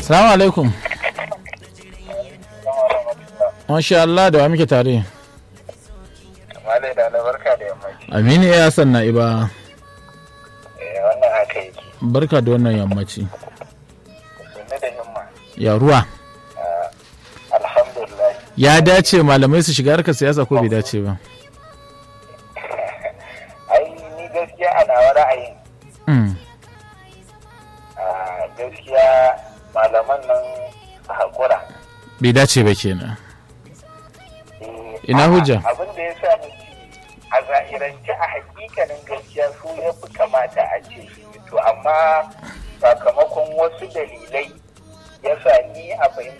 Salamu alaikum. Masha Allah da wa muke tare. Malai da na barka da yammaci. Aminu ya Hassan Na'iba. Eh, wannan haka yake. Barka da wannan yammaci. Sunni da himma. Ya ruwa. Alhamdulillah. Ya dace malamai su shiga harkar siyasa ko bai dace ba? Ai, ni gaskiya a nawa ra'ayin. Mm. ah, Gaskiya malaman nan su haƙura. Bai dace ba kenan. Eh, Ina a'a, hujja? Abin da ya sa nake a zahirance a hakikanin gaskiya su ya fi kamata a ce su yi. to amma sakamakon wasu dalilai ya sa ni a fahimta